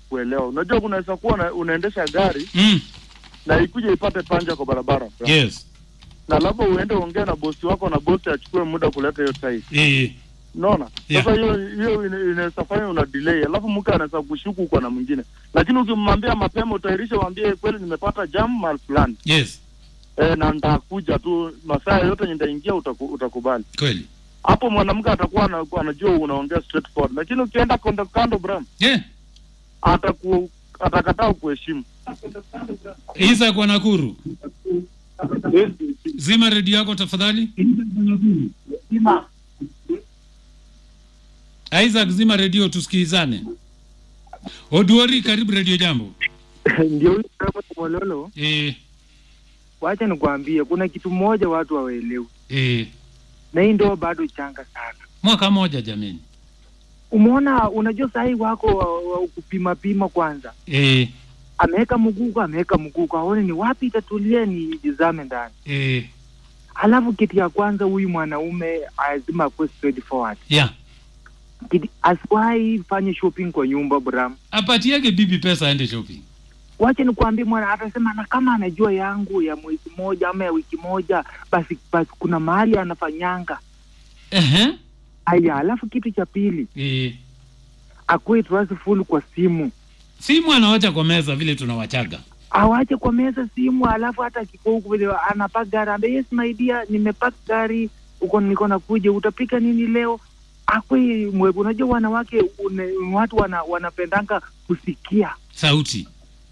kuelewa. Unajua kunaweza kuwa una, unaendesha gari Mm. na ikuje ipate panja kwa barabara Yes. na labda uende ongea na bosi wako na bosi achukue muda kuleta hiyo tai. Eh. Unaona? Yeah. Sasa hiyo hiyo ina- inaweza fanya una delay, alafu mke anaweza kushuku kwa na mwingine, lakini ukimwambia mapema, utairisha, mwambie kweli, nimepata jam mahali fulani Yes. e, na nitakuja tu masaa yote nitaingia, utaku, utakubali Kweli. hapo. Mwanamke atakuwa ana- anajua unaongea straightforward, lakini ukienda kando kando, Bram, Yeah. ataku atakataa kuheshimu. Isa kwa Nakuru. Zima redio yako tafadhali. Isaac, zima redio tusikilizane. Oduori, karibu redio jambo. ndio huyo kama Mololo, Eh, wacha nikwambie, kuna kitu moja watu hawaelewi, eh. na hii ndoa bado changa sana. Mwaka moja jameni. Umeona, unajua sahii wako wa, wa kupima pima kwanza, Eh, ameweka mgugu, ameweka mgugu, aone ni wapi itatulia, ni jizame ndani. eh. Alafu kitu ya kwanza, huyu mwanaume lazima akuwe straightforward, Yeah. Kitu- asiwahi fanye shopping kwa nyumba Bram. Apatiage bibi pesa aende shopping. Wacha nikwambie, mwana atasema na kama anajua yangu ya mwezi moja ama ya wiki moja, basi basi kuna mahali anafanyanga Ehe. haya. Alafu kitu cha pili, Eh. akuwe trustful kwa simu, Simu anawacha kwa meza vile tunawachaga. awache kwa meza simu, alafu hata akikuwa huku vile anapaka gari, ambe yes my dear, nimepaka gari uko niko nakuja, utapika nini leo? Akwe mwe, unajua wanawake une, watu wana, wanapendanga kusikia, Sauti.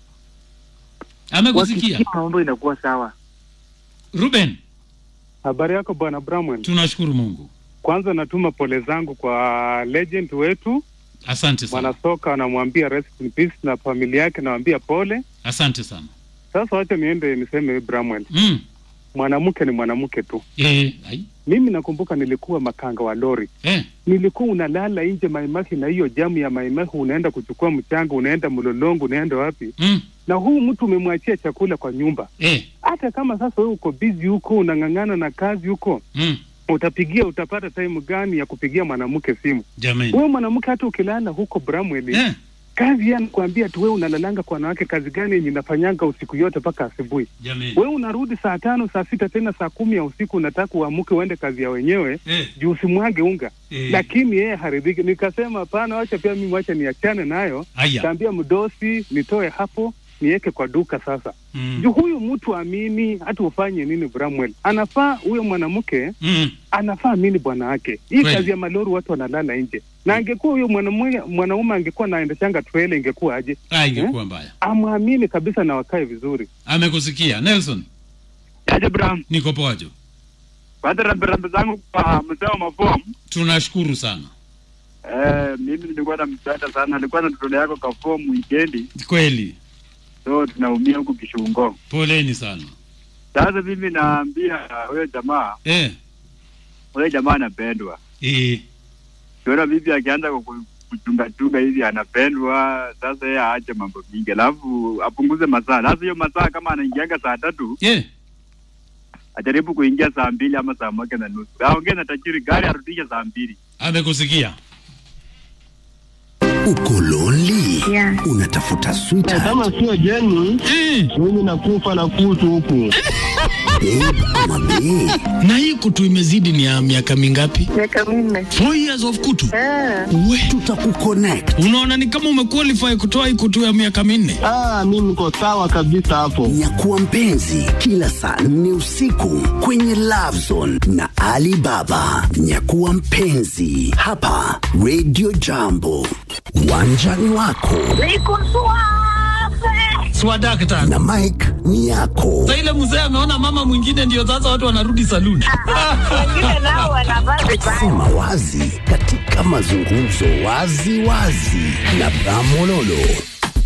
Amekusikia. wakisikia mambo inakuwa sawa. Ruben, Habari yako bwana Bramwell. tunashukuru Mungu. Kwanza natuma pole zangu kwa legend wetu Asante sana. mwanasoka, anamwambia rest in peace na familia yake, nawambia pole. Asante sana. Sasa wacha niende niseme Bramwell, Mm. mwanamke ni mwanamke tu. Eh, ai. Mimi nakumbuka nilikuwa makanga wa lori, Eh. nilikuwa unalala nje Maimahi na hiyo jamu ya Maimahi, unaenda kuchukua mchanga, unaenda Mlolongo, unaenda wapi, Mm. na huu mtu umemwachia chakula kwa nyumba. Eh. Hata kama sasa wewe uko busy huko, unang'ang'ana na kazi huko, Mm. utapigia utapata time gani ya kupigia mwanamke simu? Jamani. Wewe mwanamke hata ukilala huko Bramwell, Eh. kazi ya nakwambia tu, wewe unalalanga kwa wanawake, kazi gani yenye inafanyanga usiku yote mpaka asubuhi? Jamani. Wewe unarudi saa tano saa sita tena saa kumi ya usiku, unataka uamuke uende kazi ya wenyewe Eh. juu usimwage unga Eh. lakini yeye haridhiki. Nikasema hapana, wacha pia mimi wacha niachane nayo. Aya. Kaambia mdosi nitoe hapo niweke kwa duka sasa. Mm. Juu huyu mtu amini, hata ufanye nini, Bramwell anafaa huyo mwanamke Mm. anafaa amini bwana wake. Hii Kweli. kazi ya malori watu wanalala nje, na angekuwa huyo mwanamume mwanaume angekuwa naendeshanga trela, ingekuwa aje? Ah, ingekuwa mbaya. Amwamini kabisa na wakae vizuri. Amekusikia. Nelson, Aje Bram, niko poajo. baada ya rambirambi zangu kwa mzee wa mafomu Tunashukuru sana. eh, mimi nilikuwa nampenda sana, alikuwa na mtoto yako ka fomu wikendi, Kweli. so tunaumia huku Kishungo. Poleni sana. Sasa mimi naambia huyo jamaa, Eh. huyo jamaa anapendwa. Eh. Kiona bibi akianza kuku- kuchungachunga hivi anapendwa, sasa yeye aache mambo mingi, alafu apunguze masaa. Sasa hiyo masaa kama anaingianga saa tatu Eh. ajaribu kuingia saa mbili ama saa moja na nusu, aongee na tajiri gari arudishe saa mbili. Amekusikia. Uko lonely? Yeah. Unatafuta sweetheart, kama sio jeni Eh. mimi nakufa na kutu huku babe ama bae? na hii kutu imezidi ni ya miaka mingapi? miaka minne. Four years of kutu. Ah, We, Tutakuconnect. unaona ni kama umequalify kutoa hii kutu ya miaka minne. ah, mi niko sawa kabisa hapo Nyakuwa mpenzi kila saa nne usiku kwenye Love Zone na Alibaba. Nyakuwa mpenzi hapa Radio Jambo, uwanjani wako niko suave. Swadakta. na Mike ni yako. Sasa ile mzee ameona mama mwingine ndio sasa watu wanarudi saluni. Wengine nao wanavaa vibaya. Sema wazi katika mazungumzo wazi wazi na Bramololo.